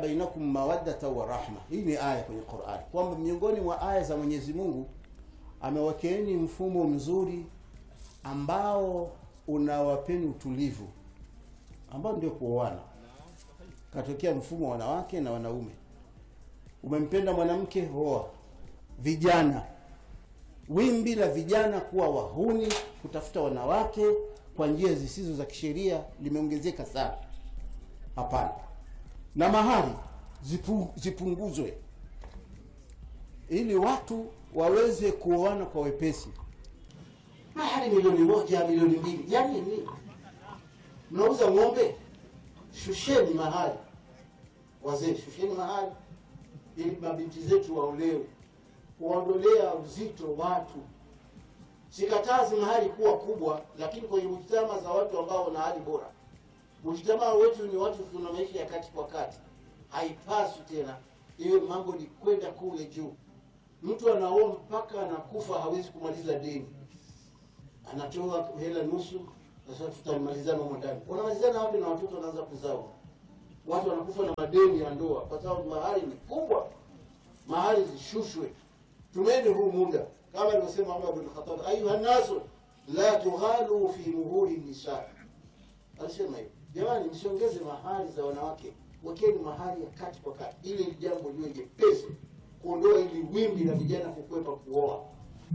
bainakum mawaddata wa rahma. Hii ni aya kwenye Qur'an, kwamba miongoni mwa aya za Mwenyezi Mungu amewakeeni mfumo mzuri ambao unawapeni utulivu, ambao ndio kuoana. Katokea mfumo wa wanawake na wanaume. Umempenda mwanamke, oa. Vijana, wimbi la vijana kuwa wahuni, kutafuta wanawake kwa njia zisizo za kisheria limeongezeka sana. Hapana, na mahari zipu, zipunguzwe ili watu waweze kuoana kwa wepesi. Mahari milioni moja, milioni mbili, yani nini? Mnauza ng'ombe? Shusheni mahari, wazee, shusheni mahari ili mabinti zetu waolewe, kuondolea uzito watu. Sikatazi mahari kuwa kubwa, lakini kwenye mujtama za watu ambao wana hali bora. Mujtama wetu ni watu tuna maisha ya kati kwa kati, haipaswi tena iwe mambo ni kwenda kule juu. Mtu anaoa mpaka anakufa, hawezi kumaliza deni, anatoa hela nusu. Sasa tutamalizana humo ndani, wanamalizana wapi? Na watoto wanaanza kuzaa, watu wanakufa na madeni ya ndoa, kwa sababu mahari ni kubwa. Mahari zishushwe, tumeni huu muda kama alivyosema Umar bin Khattab, ayuha nasu la tughalu fi muhuri nisa. Alisema hivi, jamani, msiongeze mahari za wanawake, wekeni mahari ya kati kwa kati, ili ili jambo liwe jepesi, kuondoa ili wimbi la vijana kukwepa kuoa.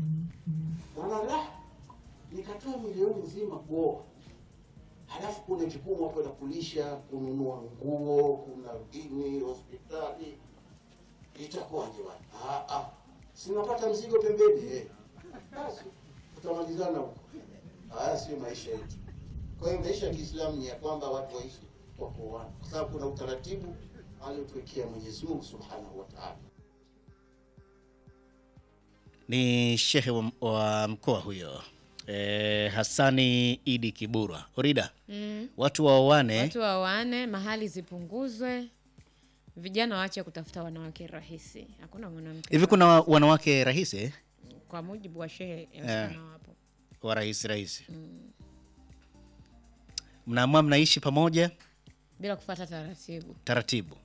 Wana la nikatoa milioni nzima kuoa, halafu kuna jukumu hapo la kulisha, kununua nguo, kuna dini, hospitali, itakuwaje bwana? Ah, ah sinapata mzigo pembeni eh, basi tutamalizana huko. Haya sio maisha yetu. Kwa hiyo maisha ya Kiislamu ni ya kwamba watu waishi kwa kuoana, kwa sababu kuna utaratibu aliotuwekea Mwenyezi Mungu Subhanahu wa Ta'ala. Ni shehe wa, wa mkoa huyo e, Hassani Idi Kiburwa. Orida, Mm. watu waoane Watu waoane, mahali zipunguzwe, vijana waache kutafuta wanawake rahisi. Hakuna mwanamke hivi. Kuna wa- wanawake rahisi eh? kwa mujibu wa shehe yeah. wapo wa rahisi rahisi, mnaamua mnaishi pamoja bila kufuata taratibu taratibu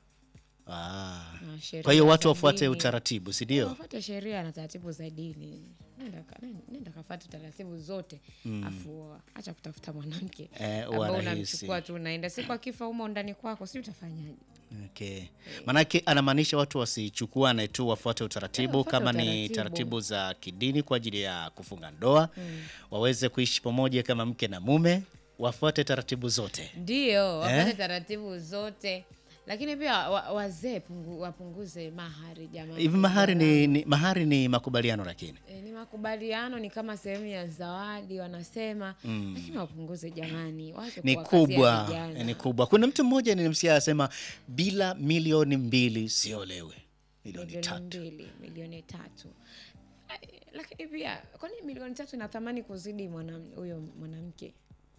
ah. na sheria Kwa hiyo watu za wafuate dini. utaratibu, si ndio? Wafuate sheria na taratibu za dini. Nenda ka- nenda- nenda kafuate taratibu zote afu oa. acha kutafuta mwanamke Eh, ambao wa rahisi. unamchukua tu unaenda, siku akifa humo ndani kwako, si utafanyaje? Okay. Maanake anamaanisha watu wasichukuane tu, wafuate utaratibu Eh, wafuate kama ni utaratibu. taratibu za kidini kwa ajili ya kufunga ndoa waweze kuishi pamoja kama mke na mume, wafuate taratibu zote. Ndio wafuate Eh? taratibu zote, lakini pia wa, wazee pungu, wapunguze mahari jamani. Hivi mahari ni, ni, mahari ni makubaliano lakini E, ni makubaliano, ni kama sehemu ya zawadi wanasema, lakini wapunguze jamani, waache ni kuwakazia kubwa, vijana. ni kubwa. Kuna mtu mmoja nilimsikia asema bila milioni mbili siolewe, milioni milioni tatu. mbili milioni tatu Ai, lakini pia kwani milioni tatu ina thamani kuzidi mwanam- huyo mwanamke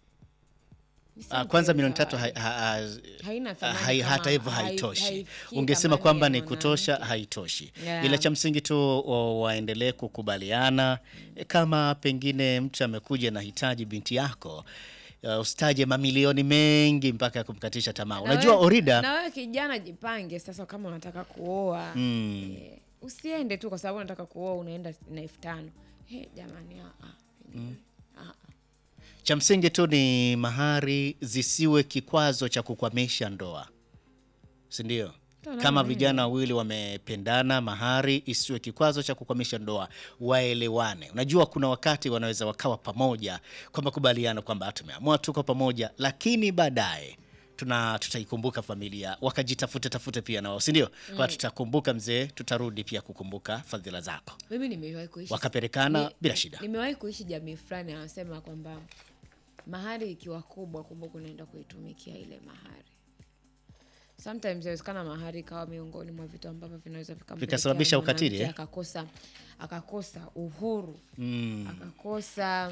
Ni Ah, simple kwanza tu milioni tatu zawadi. hai- ha- ha- Haina thamani hai- kama- hata hivyo hai- haitoshi. haifikii Ungesema thamani kwamba ya ni kutosha, mwanamke. haitoshi. Yeah. Ila cha msingi tu wa- waendelee kukubaliana. E, Kama pengine mtu amekuja na hitaji binti yako uh, usitaje mamilioni mengi mpaka ya kumkatisha tamaa. Na Unajua wewe- Orida, na wewe kijana jipange sasa, kama unataka kuoa Mm. eh, usiende tu kwa sababu unataka kuoa unaenda na elfu tano He, jamani ah, ah. Ah, ah. cha msingi tu ni mahari zisiwe kikwazo cha kukwamisha ndoa, si ndio? Ndio, Kama naona vijana wawili wamependana, mahari isiwe kikwazo cha kukwamisha ndoa, waelewane. Unajua, kuna wakati wanaweza wakawa pamoja kwa makubaliano kwamba tumeamua tuko pamoja, lakini baadaye tuna tutaikumbuka familia, wakajitafute tafute pia na wao, si ndio? Kwa tutakumbuka mzee, tutarudi pia kukumbuka fadhila zako, mimi nimewahi kuishi wakapelekana Ni- bila shida. Nimewahi kuishi jamii fulani anasema kwamba mahari ikiwa kubwa, kumbuka unaenda kuitumikia ile mahari. Sometimes inawezekana mahari ikawa miongoni mwa vitu ambavyo vinaweza vikampelekea Vikasababisha mwanamke ukatili, eh? akakosa akakosa uhuru Mm. akakosa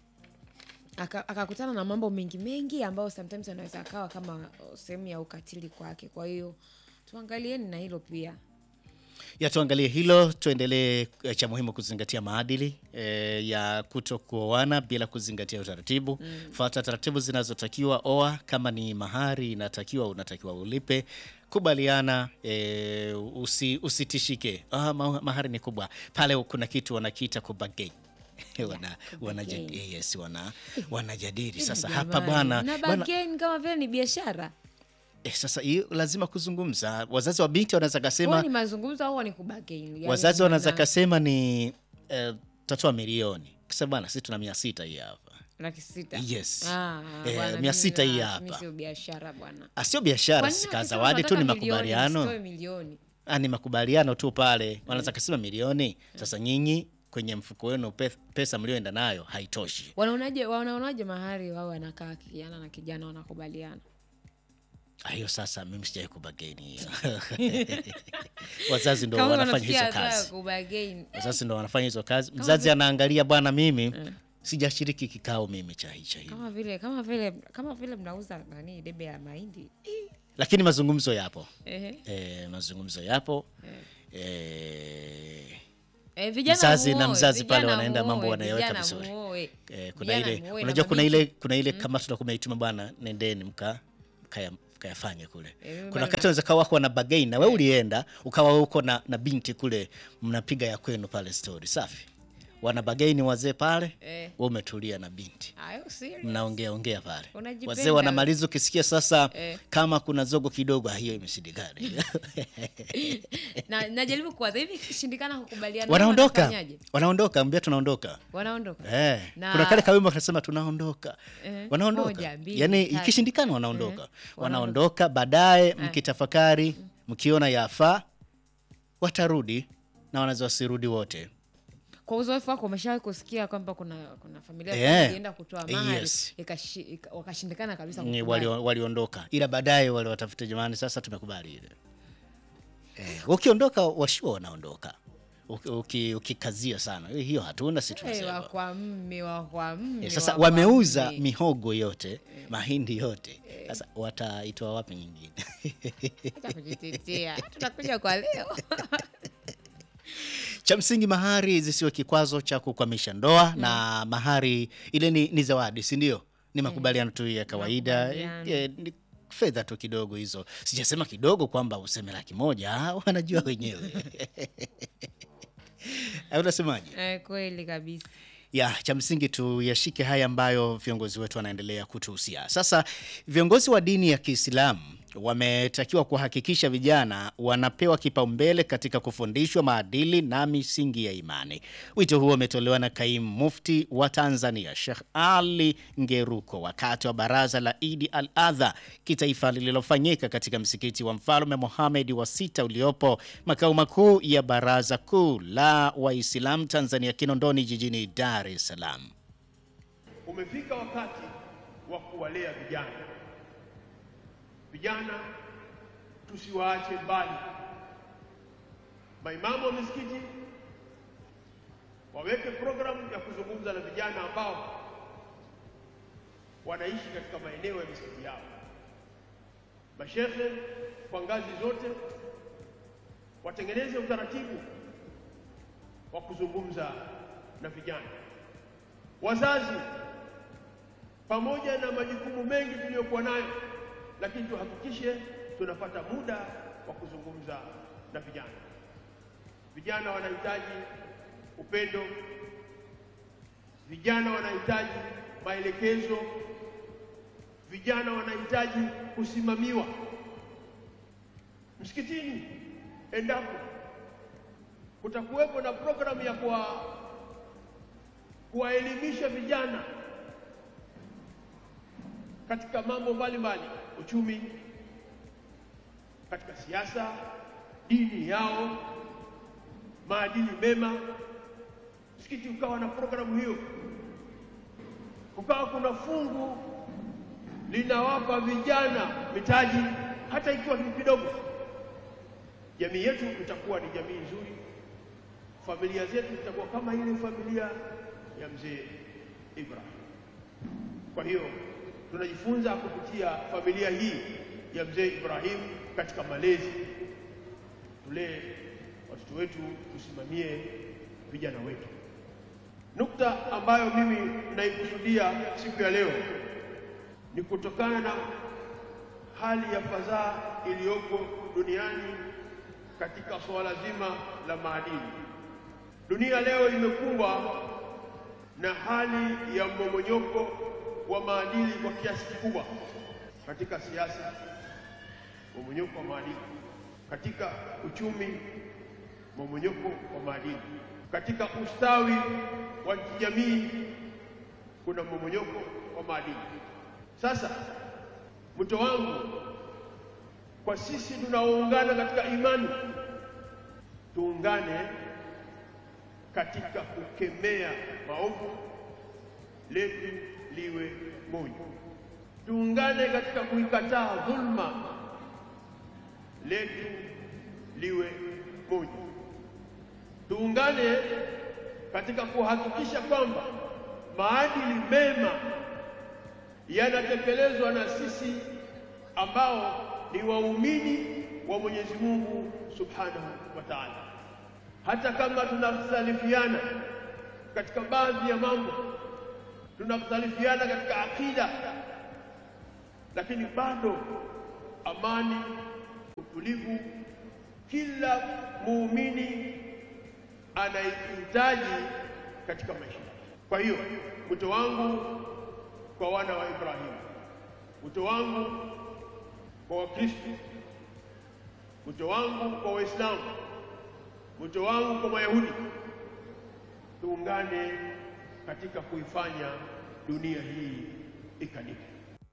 aka- akakutana na mambo mengi mengi ambayo sometimes anaweza akawa kama uh, sehemu ya ukatili kwake. Kwa hiyo tuangalieni na hilo pia. ya tuangalie hilo, tuendelee. eh, Cha muhimu kuzingatia maadili eh, ya kuto kuoana bila kuzingatia utaratibu. Fuata taratibu zinazotakiwa. Oa kama ni mahari inatakiwa, unatakiwa ulipe. Kubaliana eh, usi, usitishike. Ah, ma- mahari ni kubwa pale, kuna kitu wanakiita kubagei wana, wana, kubagain. yes, wana, wanajadili sasa Jamani, hapa bwana na bwana- bargain kama vile ni biashara eh, sasa hiyo lazima kuzungumza. Wazazi wa binti wanaweza Huwa kasema ni mazungumzo au ni kubagain Yani wazazi wanaweza maana- kasema ni eh, tatoa milioni kisa bwana, sisi tuna mia sita hii hapa, laki sita Yes. Ah, Eh, bwana, mia mimi sita hii na- hapa. mimi sio biashara bwana Ah, sio biashara, Kwa nini sika wakisema zawadi tu, ni tunataka milioni, makubaliano. msitoe milioni Ah, ni makubaliano tu pale, wanaweza kasema milioni. Sasa nyinyi kwenye mfuko wenu pe- pesa mlioenda nayo haitoshi. wanaonaje wanaonaje mahari wao wanakaa kijana na kijana wanakubaliana Ah, hiyo sasa mimi sijai kubageni hiyo wazazi ndo Kama wanafanya unafikia hizo hatua ya kazi, kubagain wazazi ndo wanafanya hizo kazi. Mzazi anaangalia bwana, mimi sijashiriki kikao mimi cha hicha hivi, kama vile kama vile kama vile mnauza nani debe ya mahindi lakini mazungumzo yapo. Ehe. E, mazungumzo yapo e, Eh, vijana Mzazi na muoe, mzazi pale vijana wanaenda mambo muoe, wanayaweka vijana vizuri. muoe. e, kuna Vijana ile muoe, unajua na kuna mabinti. ile kuna ile kama tutakuwa tumeituma bwana, nendeni mka mkaya- mkayafanye kule. Eh, Kuna bwana. wakati unaweza kawa wako na bagei na wewe ulienda ukawa huko na, na binti kule mnapiga ya kwenu pale story safi, wana bagei ni wazee pale, Eh. wewe umetulia na binti Ayo, serious. mnaongea ongea pale, Unajipenda. wazee wanamaliza, ukisikia sasa Eh. kama kuna zogo kidogo, ah, hiyo imeshindikana na najaribu kuwaza hivi ikishindikana kukubaliana wanaondoka wanafanyaje? wanaondoka, ambia tunaondoka wanaondoka Eh, Na- kuna kale kawimbo kanasema tunaondoka Eh, wanaondoka moja, mbili, yani tatu. ikishindikana wanaondoka Eh, wanaondoka baadaye mkitafakari mkiona yafaa watarudi na wanaweza wasirudi wote kwa uzoefu wako umeshawahi kusikia kwamba kuna kuna familia Eh, fulani ilienda kutoa mahari yes. ikashi- ika- wakashindikana kabisa Ni kukubali. walio- waliondoka ila baadaye wale watafuta jamani sasa tumekubali ile eh, ukiondoka washua wanaondoka Uki- uki- ukikazia sana "Eh, hiyo hatuna si Eh, tunasema wa kwa mme wa kwa mme Eh, sasa wa kwa wameuza mme. mihogo yote mahindi yote sasa wataitoa wapi nyingine Acha kujitetea tutakuja kwa leo cha msingi mahari zisiwe kikwazo cha kukwamisha ndoa na mahari ile ni, ni zawadi si ndio ni makubaliano tu ya kawaida Makubaliano. eh, ni fedha tu kidogo hizo sijasema kidogo kwamba useme laki moja ah, wanajua wenyewe Au unasemaje eh, kweli kabisa ya cha msingi tuyashike haya ambayo viongozi wetu wanaendelea kutuhusia. Sasa viongozi wa dini ya Kiislamu wametakiwa kuhakikisha vijana wanapewa kipaumbele katika kufundishwa maadili na misingi ya imani. Wito huo umetolewa na kaimu mufti wa Tanzania Sheikh Ali Ngeruko wakati wa baraza la Idi al Adha kitaifa lililofanyika katika msikiti wa Mfalme Mohamed wa sita uliopo makao makuu ya Baraza Kuu la Waislamu Tanzania Kinondoni jijini Dar es Salaam. Umefika wakati wa kuwalea vijana. Vijana tusiwaache mbali. Maimamu wa misikiti waweke programu ya kuzungumza na vijana ambao wanaishi katika maeneo ya misikiti yao. Mashehe kwa ngazi zote watengeneze utaratibu wa kuzungumza na vijana. Wazazi, pamoja na majukumu mengi tuliyokuwa nayo, lakini tuhakikishe tunapata muda wa kuzungumza na vijana. Vijana wanahitaji upendo, vijana wanahitaji maelekezo, vijana wanahitaji kusimamiwa. Msikitini endapo kutakuwepo na programu ya kuwa kuwaelimisha vijana katika mambo mbalimbali, uchumi, katika siasa, dini yao, maadili mema. Msikiti ukawa na programu hiyo, kukawa kuna fungu linawapa vijana mitaji, hata ikiwa ni kidogo, jamii yetu itakuwa ni jamii nzuri, familia zetu zitakuwa kama ile familia ya mzee Ibrahim. Kwa hiyo tunajifunza kupitia familia hii ya mzee Ibrahim katika malezi. Tulee watoto wetu, tusimamie vijana wetu. Nukta ambayo mimi naikusudia siku ya leo ni kutokana na hali ya fadhaa iliyoko duniani katika suala zima la maadili. Dunia leo imekumbwa na hali ya mmomonyoko wa maadili kwa kiasi kikubwa, katika siasa, mmomonyoko wa maadili, katika uchumi, mmomonyoko wa maadili, katika ustawi wa kijamii, kuna mmomonyoko wa maadili. Sasa mwito wangu kwa sisi tunaoungana katika imani, tuungane katika kukemea maovu, letu liwe moja. Tuungane katika kuikataa dhulma, letu liwe moja. Tuungane katika kuhakikisha kwamba maadili mema yanatekelezwa na sisi ambao ni waumini wa Mwenyezi Mungu Subhanahu wa Ta'ala. Hata kama tunakhtalifiana katika baadhi ya mambo, tunakhtalifiana katika akida, lakini bado amani, utulivu, kila muumini anaihitaji katika maisha. Kwa hiyo mwito wangu kwa wana wa Ibrahimu, mwito wangu kwa Wakristo, mwito wangu kwa Waislamu, mwito wangu kwa Mayahudi, tuungane katika kuifanya dunia hii ikalike.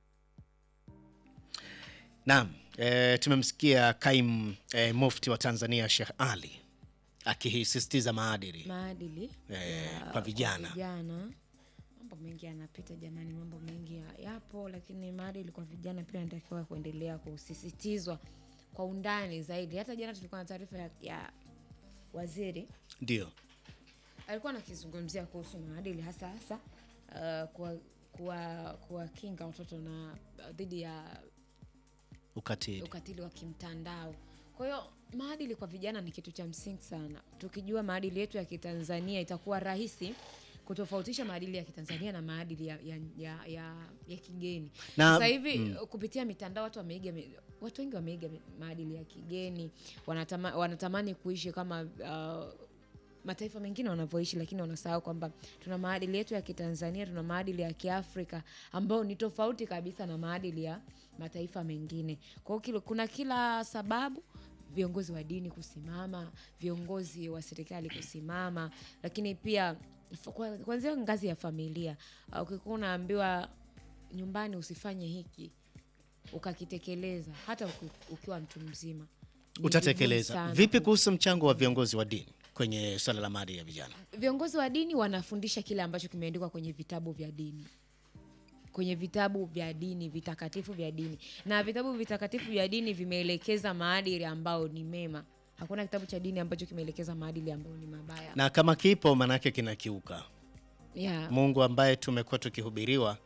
Naam, e, tumemsikia kaimu e, mufti wa Tanzania Sheikh Ali akisisitiza maadili maadili Eh, ya- kwa vijana. vijana. Mambo mengi yanapita jamani, mambo mengi ya- yapo, lakini maadili kwa vijana pia inatakiwa kuendelea kusisitizwa kwa undani zaidi. Hata jana tulikuwa na taarifa ya, ya waziri ndio alikuwa anakizungumzia kuhusu maadili hasa hasa uh, kuwa kuwa kuwakinga watoto na dhidi ya ukatili. ukatili wa kimtandao. Kwa hiyo maadili kwa vijana ni kitu cha msingi sana. Tukijua maadili yetu ya Kitanzania, itakuwa rahisi kutofautisha maadili ya Kitanzania na maadili ya, ya, ya, ya, ya kigeni. Na- Sasa hivi kupitia mitandao watu wameiga, mi- watu wengi wameiga mi- maadili ya kigeni, wanatama, wanatamani kuishi kama uh, mataifa mengine wanavyoishi, lakini wanasahau kwamba tuna maadili yetu ya Kitanzania, tuna maadili ya Kiafrika ambayo ni tofauti kabisa na maadili ya mataifa mengine. Kwa hiyo kilo- kuna kila sababu viongozi wa dini kusimama, viongozi wa serikali kusimama, lakini pia f- kwa- kuanzia ngazi ya familia. Uh, Ukikuwa unaambiwa nyumbani usifanye hiki ukakitekeleza, hata uki- ukiwa mtu mzima ni vigumu Utatekeleza sana vipi ku- kuhusu mchango wa viongozi wa dini kwenye swala la maadili ya vijana? viongozi wa dini wanafundisha kile ambacho kimeandikwa kwenye vitabu vya dini kwenye vitabu vya dini vitakatifu vya dini na vitabu vitakatifu vya dini vimeelekeza maadili ambayo ni mema hakuna kitabu cha dini ambacho kimeelekeza maadili ambayo ni mabaya Na kama kipo manake kinakiuka yeah. Mungu ambaye tumekuwa tukihubiriwa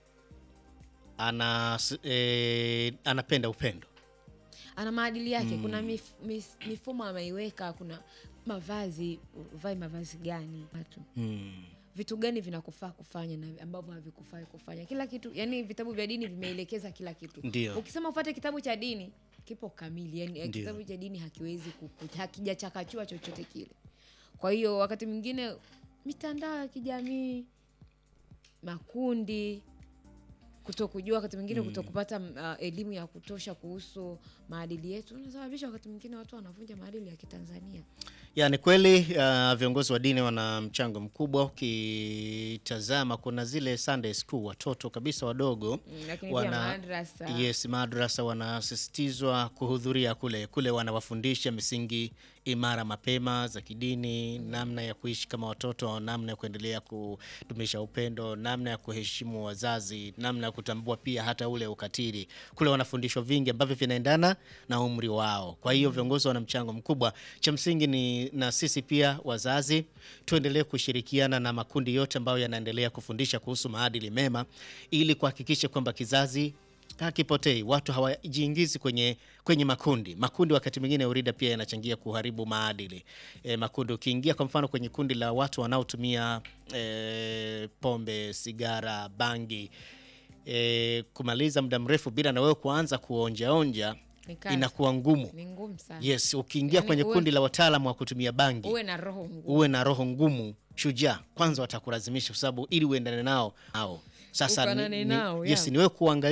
ana, e, anapenda upendo ana maadili yake kuna mif, mif, mifumo ameiweka kuna mavazi uvae mavazi gani watu vitu gani vinakufaa kufanya na ambavyo havikufai kufanya kila kitu yani vitabu vya dini vimeelekeza kila kitu Ndio. ukisema ufate kitabu cha dini kipo kamili yani Ndio. kitabu cha dini hakiwezi kuku- hakijachakachua chochote kile kwa hiyo wakati mwingine mitandao ya kijamii makundi kutokujua wakati mwingine kutokupata uh, elimu ya kutosha kuhusu maadili yetu unasababisha wakati mwingine watu wanavunja maadili ya kitanzania Yani kweli uh, viongozi wa dini wana mchango mkubwa. Ukitazama kuna zile Sunday school watoto kabisa wadogo Mm, lakini pia madrasa. yes, madrasa wanasisitizwa kuhudhuria kule kule, wanawafundisha misingi imara mapema za kidini, namna ya kuishi kama watoto, namna ya kuendelea kudumisha upendo, namna ya kuheshimu wazazi, namna ya kutambua pia hata ule ukatili. Kule wanafundishwa vingi ambavyo vinaendana na umri wao. Kwa hiyo viongozi wana mchango mkubwa. Cha msingi ni na sisi pia wazazi tuendelee kushirikiana na makundi yote ambayo yanaendelea kufundisha kuhusu maadili mema ili kuhakikisha kwamba kizazi hakipotei. Watu hawajiingizi kwenye kwenye makundi. Makundi wakati mwingine urida pia yanachangia kuharibu maadili. E, makundi ukiingia kwa mfano kwenye kundi la watu wanaotumia e, pombe, sigara, bangi e, kumaliza muda mrefu bila na wewe kuanza kuonjaonja Ni kazi. inakuwa ngumu. ni ngumu sana Yes, ukiingia Yaani kwenye uwe- kundi la wataalamu wa kutumia bangi uwe na roho ngumu uwe na roho ngumu, shujaa, kwanza watakulazimisha kwa sababu ili uendane nao hao. Sasa ni, Ufanane ni, nao, yes, yeah. ni wewe kuangalia